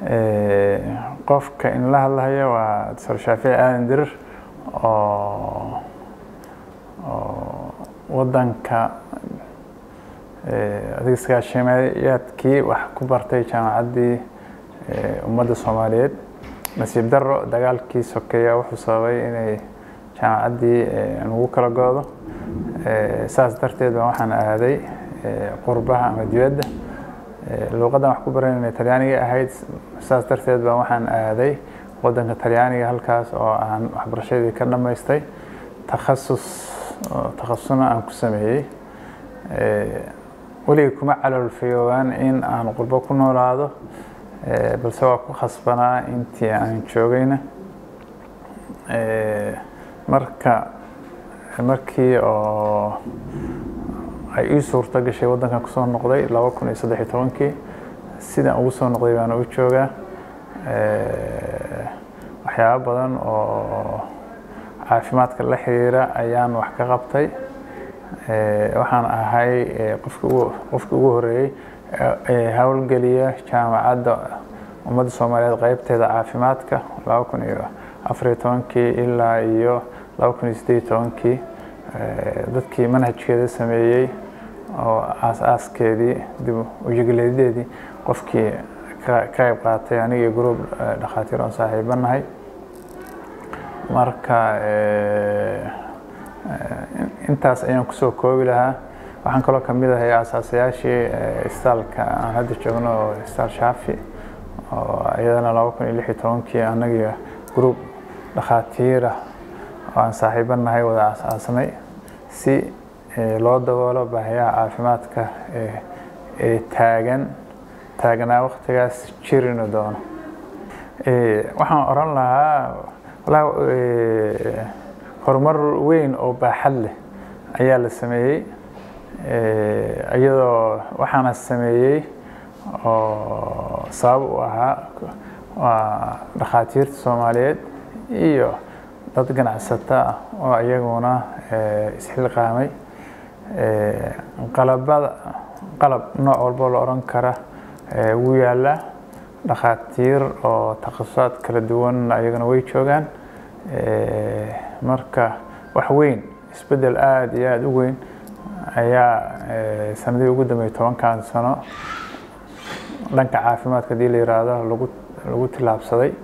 qofka in la hadlayo waa doctor shaafici aadan dirir oo oo wadanka adiga sagaashimayaadkii wax ku bartay jaamacaddii ummadda soomaaliyeed nasiib daro dagaalkii sokeeya wuxuu sababay inay jaamacaddii nagu kala goodo saas darteed baa waxaan aaday qurbaha ama dibadda luuqaddan wax ku baranayna talyaaniga ahayd saas darteed baa waxaan aaday wadanka talyaaniga halkaas oo aan waxbarashadii ka dhammaystay takhasus takhasusna aan ku sameeyey weligay kuma caloolfayoobaan in aan qurbo ku noolaado balse waa ku khasbanaa intii aan joogayna marka markii oo ay ii suurto gashay waddankan kusoo noqday laba kun iyo saddex iyo tobankii sidaan ugu soo noqday baana u joogaa waxyaabo badan oo caafimaadka la xiriira ayaan wax ka qabtay waxaan ahay qofkii qofkii ugu horeeyey howlgeliya jaamacadda ummadda soomaaliyeed qeybteeda caafimaadka laba kun iyo afariyo tobankii ilaa iyo laba kun iyo siddeed iyo tobankii dadkii manhajkeeda sameeyey oo aas-aaskeedii dib ujegleedadeedii qofkii ka qayb qaatay aniga group dhakhaatiir oon saaxiibo nahay marka intaas ayaan kusoo koobi lahaa waxaan kaloo kamid ahay asaasayaashii istaalka aan hadda joogno oo istaal shaafi oo iyadana laba kun iyo lix iyo tobankii anagiyo group dhakhaatiirah oo aan saaxiibo nahay wada asaasnay si loo daboolo baahiyaha caafimaadka ee taagan taagnaa waktigaas jirina doono waxaan oran lahaa walahi horumar weyn oo baaxad leh ayaa la sameeyey iyadoo waxaana sameeyey oo sabab u ahaa waa dhakhaatiirta soomaaliyeed iyo dad ganacsato ah oo iyaguna isxilqaamay qalabada qalab nooc walbo la odhan kara wuu yaallaa dhakhaatiir oo takhasusaad kala duwan ayagana way joogaan marka wax weyn isbeddel aada iyo aada u weyn ayaa sanadihii ugu dambeeyey tobankan sano dhanka caafimaadka hadii la yiraahdo lagu lagu tillaabsaday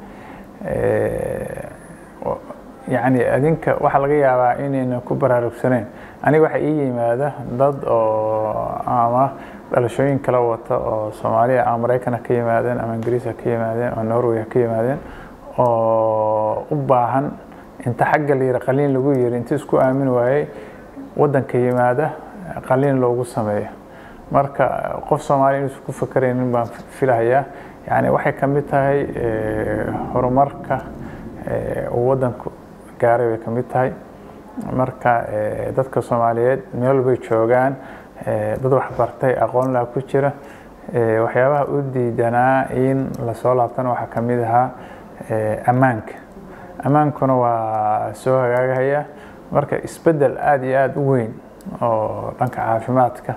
yacni adinka waxaa laga yaabaa inayna ku baraarugsaneyn aniga waxaa ii yimaada dad oo ama dhalashooyin kala wata oo soomaaliya ama maraykana ka yimaadeen ama ingiriisa ka yimaadeen oo norway ka yimaadeen oo u baahan inta xagga la yiri qaliin lagu yiri inta isku aamin waayey waddanka yimaada qaliin loogu sameeyo marka qof soomaaliya inuusan ku fakeraynin baan filahayaa yani waxay ka mid tahay horumarka uu waddanku gaaray bay ka mid tahay marka dadka soomaaliyeed meel walbay joogaan dad waxbartay aqoon laa ku jira waxyaabaha u diidanaa in lasoo laabtana waxaa ka mid ahaa ammaanka ammaankuna waa soo hagaagahaya marka isbeddel aada iyo aada u weyn oo dhanka caafimaadka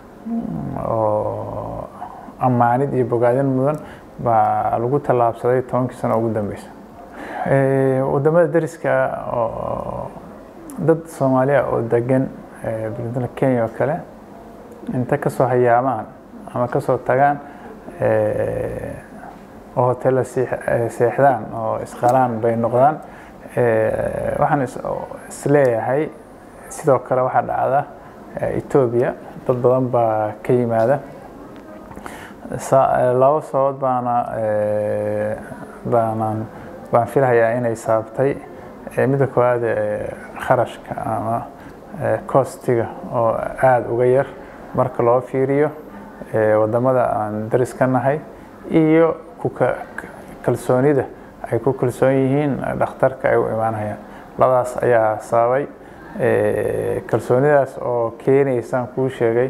oo ammaanid iyo bogaadin mudan baa lagu tallaabsaday tobankii sano ugu dambeysa wadamada dariska oo dad soomaaliya oo degan buntland kenya oo kale inta kasoo hayaamaan ama kasoo tagaan oo hotella seexdaan oo isqalaan bay noqdaan waxaan isleeyahay sidoo kale waxaa dhacda etoobiya dad badan baa ka yimaada laba sababood baana baanaan baan filahayaa inay saabtay midda koowaad kharashka ama kostiga oo aada uga yar marka loo fiiriyo wadamada aan daris ka nahay iyo kuka kalsoonida ay ku kalsoon yihiin dhakhtarka ay u imaanayaan labadaas ayaa sababay kalsoonidaas oo keenaysaan kuu sheegay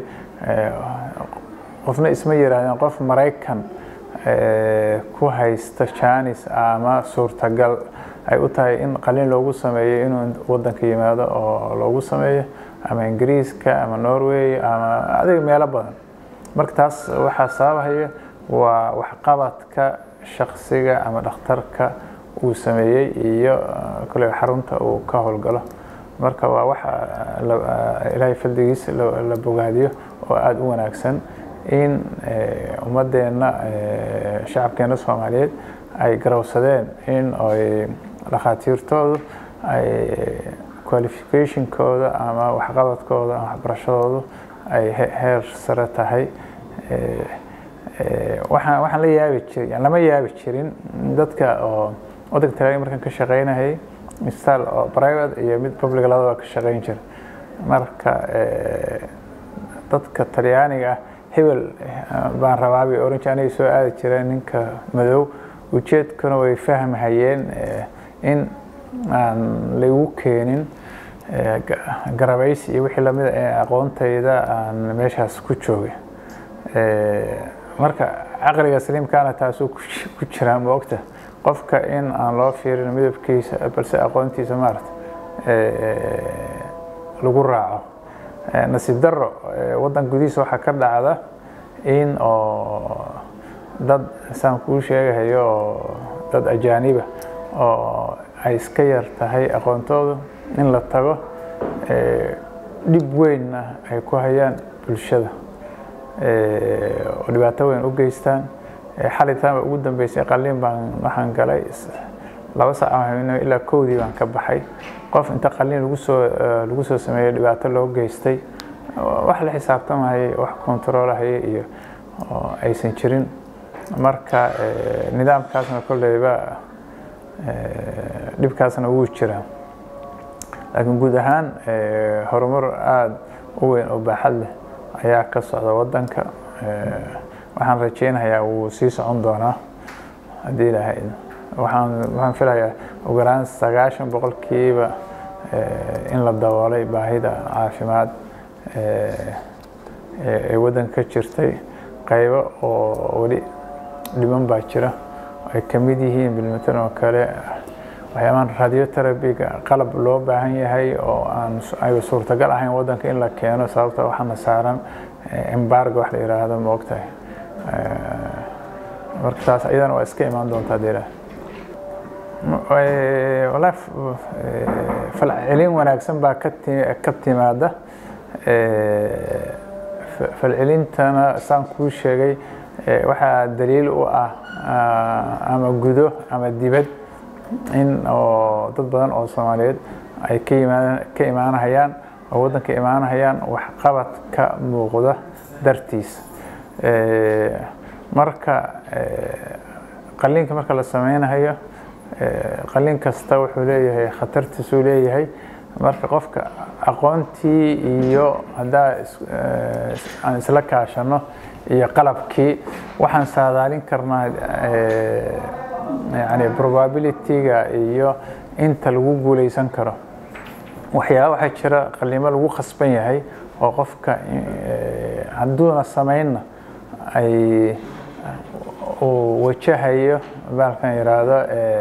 qofna isma yiraahdeen qof maraykan ku haysta janis ama suurtagal ay u tahay in qaliin loogu sameeyo inuu wadanka yimaado oo loogu sameeyo ama ingiriiska ama norway ama adiga meelo badan marka taas waxaa sababahaya waa waxqabadka shaksiga ama dhakhtarka uu sameeyey iyo kule xarunta uu ka howlgalo marka waa waxa ilaahay faldigiis la bogaadiyo oo aada u wanaagsan in ummadeenna shacabkeena soomaaliyeed ay garowsadeen in ay dhakhaatiirtoodu ay qualificationkooda ama waxqabadkooda ama waxbarashadoodu ay heer sare tahay waxaan waxaan la yaabi jirin yani lama yaabi jirin dadka oo waddanka talyaaniga markaan ka shaqaynayay isbitaal oo private iyo mid public labadaba ka shaqayn jira marka dadka talyaaniga ah hebel baan rabaa bay oran jire anay soo aadi jireen ninka madow ujeedkuna way fahmhayeen in aan laygu keenin garabaysi iyo wixii lamida ee aqoontayda aan meeshaas ku joogay marka caqliga saliimkaana taasuu ku jiraa ma ogta qofka in aan loo fiirin midabkiisa balse aqoontiisa maarata lagu raaco nasiib daro waddan gudihiisa waxaa ka dhacda in oo dad saan kuu sheegahayo oo dad ajaaniba oo ay iska yar tahay aqoontoodu in la tago dhib weynna ay ku hayaan bulshada oo dhibaato weyn u geystaan xalitaanba ugu dambeysay qalliin baan waxaan galay laba saac aan ilaa kowdii baan ka baxay qof inta qalliin lagu soo lagu soo sameeyey dhibaato loo geystay wax la xisaabtamahayay wax kontaroolahaya iyo aysan jirin marka nidaamkaasna kolleyba dhibkaasna wuu jiraa laakiin guud ahaan horumar aada u weyn oo baaxad leh ayaa ka socda waddanka waxaan rajeynayaa wuu sii socon doonaa haddii ilaahay waxaan waxaan filayaa ugu yaraan sagaashan boqolkiiba in la daboolay baahida caafimaad ee waddanka ka jirtay qaybo oo weli dhiman baa jira ay ka mid yihiin bilmatan oo kale waxyaabahan radioterabiga qalab loo baahan yahay oo aan ay suurtagal ahayn waddanka in la keeno sababta waxaana saaran embargo wax la yidhaahdo ma ogtahay marka taas iyadana waa iska imaan doontaa dee wallaahi falcelin wanaagsan baa ka ka timaada falcelintana saan kuu sheegay waxaa daliil u ah ama gudo ama dibad in oo dad badan oo soomaaliyeed ay ka yimaadaan ka imaanahayaan oo waddanka imaanahayaan waxqabad ka muuqda dartiis marka qalliinka marka la sameynayo qalliin kasta wuxuu leeyahay khatartiisuu leeyahay marka qofka aqoontii iyo haddaa aan isla kaashano iyo qalabkii waxaan saadaalin karnaa yani probabilityga iyo inta lagu guuleysan karo waxyaaba waxaa jira qalimo lagu khasban yahay oo qofka hadduuna samaynna ay uu wajahayo baalkan yidhaahdo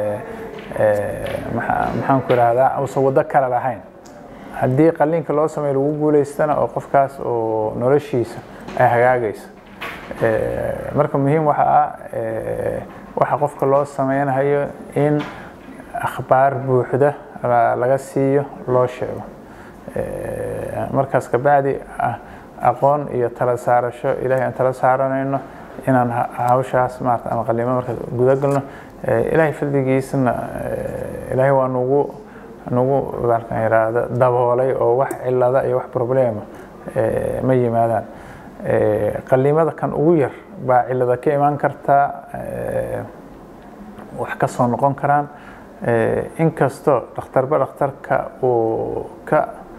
maxaan ku ihahdaa uusan waddo kale lahayn haddii qalliinka loo sameeyo lagu guuleystana oo qofkaas uu noloshiisa ay hagaagayso marka muhiim waxa ah waxa qofka loo sameynayo in akhbaar buuxda laga siiyo loo sheego markaas kabacdi aqoon iyo tala saarasho ilahay aan tala saaranayno inaan hawshaas maarata ama qalimo markaas guda galno ilaahay fadligiisna ilaahay waa nugu nugu baalkan yidhaahdo daboolay oo wax cilada iyo wax problema ma yimaadaan qalimada kan ugu yar baa cilada ka imaan kartaa wax ka soo noqon karaan inkastoo dhakhtarba dhakhtarka uu ka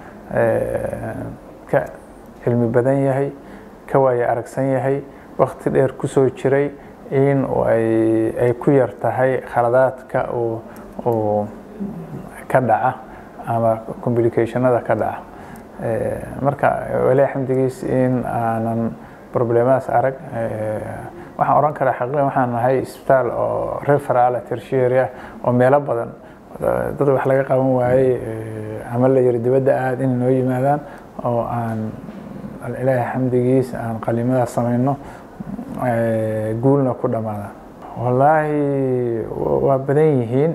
ka cilmi badan yahay ka waayo aragsan yahay wakti dheer kusoo jiray in ay ku yar tahay khaladaadka uu ka dhaca ama complicationada ka dhaca marka walahi xamdigiis in aanan problemadaas arag waxaan oran karaa xaqiiqan waxaan nahay isbitaal oo referal tertiary ah oo meelo badan dad wax laga qaban waayey ama la yiri dibadda aad inay noo yimaadaan oo aan ilaahay xamdigiis aan qalimadaas samayno guulna ku dhamaada wallaahi waa badan yihiin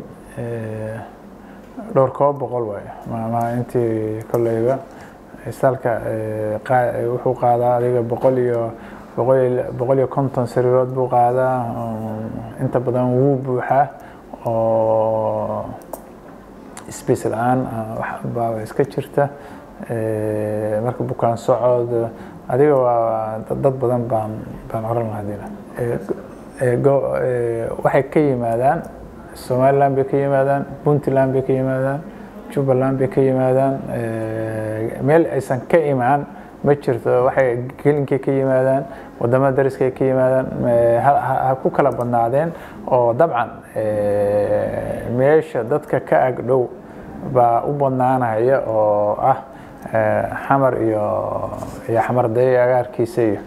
dhowr koob boqol waayo ma intii kolleyba istaalka wuxuu qaadaa adiga boqol iyo boqol iyo konton sariirood buu qaadaa inta badan wuu buuxaa oo space la-aan baa iska jirta marka bukaan socod adiga waa dad badan baan baan oran lahaa dila waxay ka yimaadaan somaliland bay ka yimaadaan puntland bay ka yimaadaan jubbaland bay ka yimaadaan meel aysan ka imaan ma jirto waxay gelinkay ka yimaadaan wadamada dariskay ka yimaadaan ha ku kala badnaadeen oo dabcan meesha dadka ka ag dhow baa u badnaanaya oo ah xamar iyo iyo xamar day agaarkiisa iyo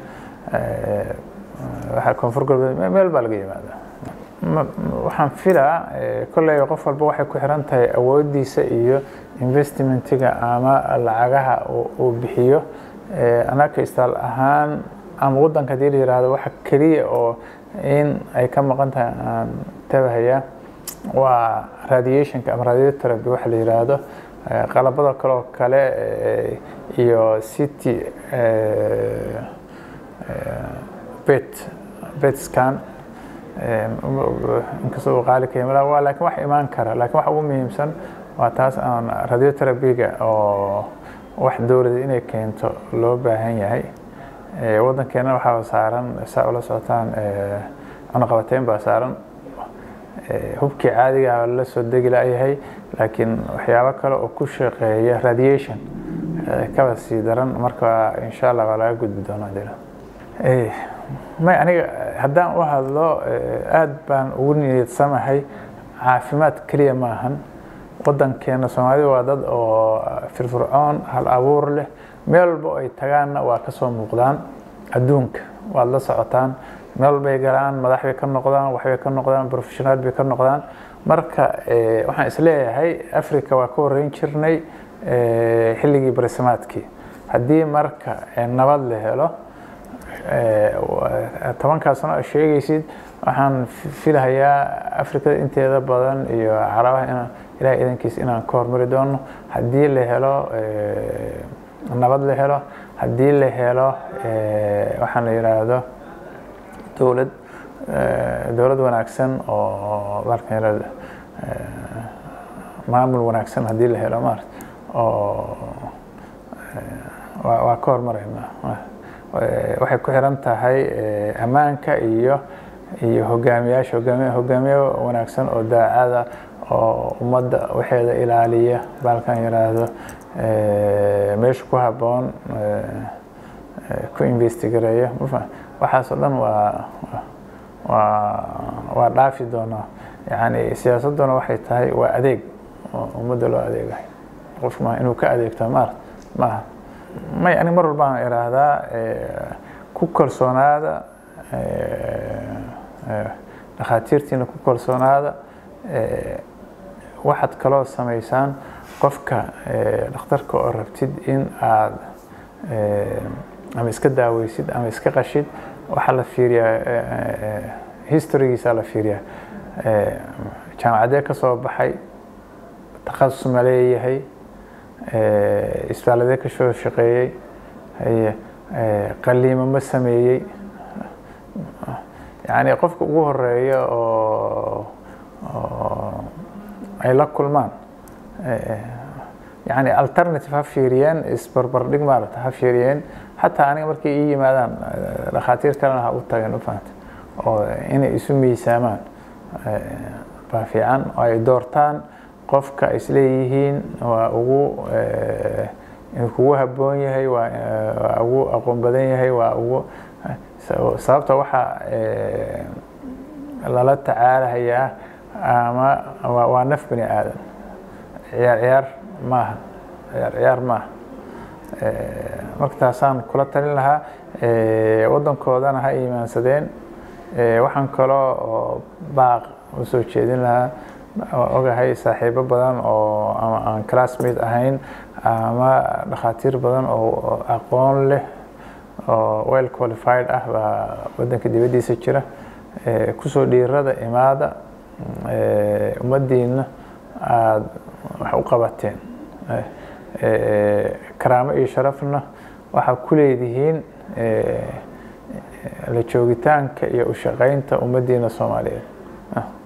waxa koonfur galbeed meel baa laga yimaada waxaan filaa kolley qof walba waxay ku xiran tahay awoodiisa iyo investmentiga ama lacagaha uu bixiyo anaka istaal ahaan ama waddanka hadii la yihahdo waxa keliya oo in ay ka maqan tahay aan tabahaya waa radiationka ama radiotherapy waxa la yiraahdo qalabada kale oo kale iyo city bet bet scan inkastoo uu qaali ka yimid waa laakiin wax imaan kara laakiin waxa ugu muhiimsan waa taas aan radiotherapyga oo wax dowlada inay keento loo baahan yahay waddankeena waxaa saaran saa ula socotaan cunaqabateyn baa saaran hubkii caadiga la soo degi layahay laakiin waxyaabo kale oo ku shaqeeya radiation kaba sii daran marka insha allah waa laga gudbi doonaa dila may aniga haddaan u hadlo aad baan ugu niyadsamahay caafimaad keliya maahan waddankeena soomaalida waa dad oo firfircoon hal abuur leh meel walba oo ay tagaanna waa kasoo muuqdaan adduunka waad la socotaan meel bay galaan madax bay ka noqdaan waxbay ka noqdaan professionaal bay ka noqdaan marka waxaan isleeyahay africa waa ka horeyn jirnay xilligii barisamaadkii haddii marka nabad la helo tobankaa sano a sheegaysid waxaan filahayaa afrikada inteeda badan iyo carabaha inaan ilahay idankiis inaan ka hormari doono haddii la helo nabad la helo haddii la helo waxaan la yidhaahdo dowlad dowlad wanaagsan oo markan yidhahdo maamul wanaagsan haddii la helo maarata oo waa ka hormarayna waxay ku xiran tahay ammaanka iyo iyo hogaamiyaasha hogaamiy hogaamiye wanaagsan oo daacada oo ummadda waxeeda ilaaliya baalkan yidhaahdo meesha ku habboon ku investigareeya waxaas oo dhan waa waa waa dhaafi doonaa yani siyaasadduna waxay tahay waa adeeg oo ummadda loo adeegayo qofku ma inuu ka adeegto maarata maaha may ani mar walbaan idhaahdaa ku kalsoonaada dhakhaatiirtiina ku kalsoonaada waxaad kaloo samaysaan qofka dhakhtarka oo rabtid in aad ama iska daaweysid ama iska qashid waxaa la fiiriyaa historygiisaa la fiiriyaa jaamacadee ka soo baxay takhasus ma leeyahay isbitaaladee ka soo shaqeeyey qaliimo ma sameeyey yani qofka ugu horeeya oo ay la kulmaan yani alternative ha fiiriyeen isbarbardhig maarata ha fiiriyeen xataa aniga markay ii yimaadaan dhakhaatiir kalena ha u tageen ufahanta oo inay isu miisaamaan baa fiican oo ay doortaan qofka ay isleeyihiin waa ugu inuu kugu habboon yahay waa ugu aqoon badan yahay waa ugu sababta waxaa lala tacaalahayaa ama waa naf bani aadan ciyaar ciyaar maaha ciyaar ciyaar maaha marka taasaan kula talin lahaa waddankoodana ha iimaansadeen waxaan kaloo oo baaq u soo jeedin lahaa ogahay saaxiibo badan oo ama aan classmate ahayn ama dhakhaatiir badan oo aqoon leh oo well qualified ah baa waddanka dibaddiisa jira kusoo dhiirada imaada ummaddiina aada wax u qabateen karaamo iyo sharafna waxaa ku leedihiin la joogitaanka iyo u shaqaynta ummaddiina soomaaliyeed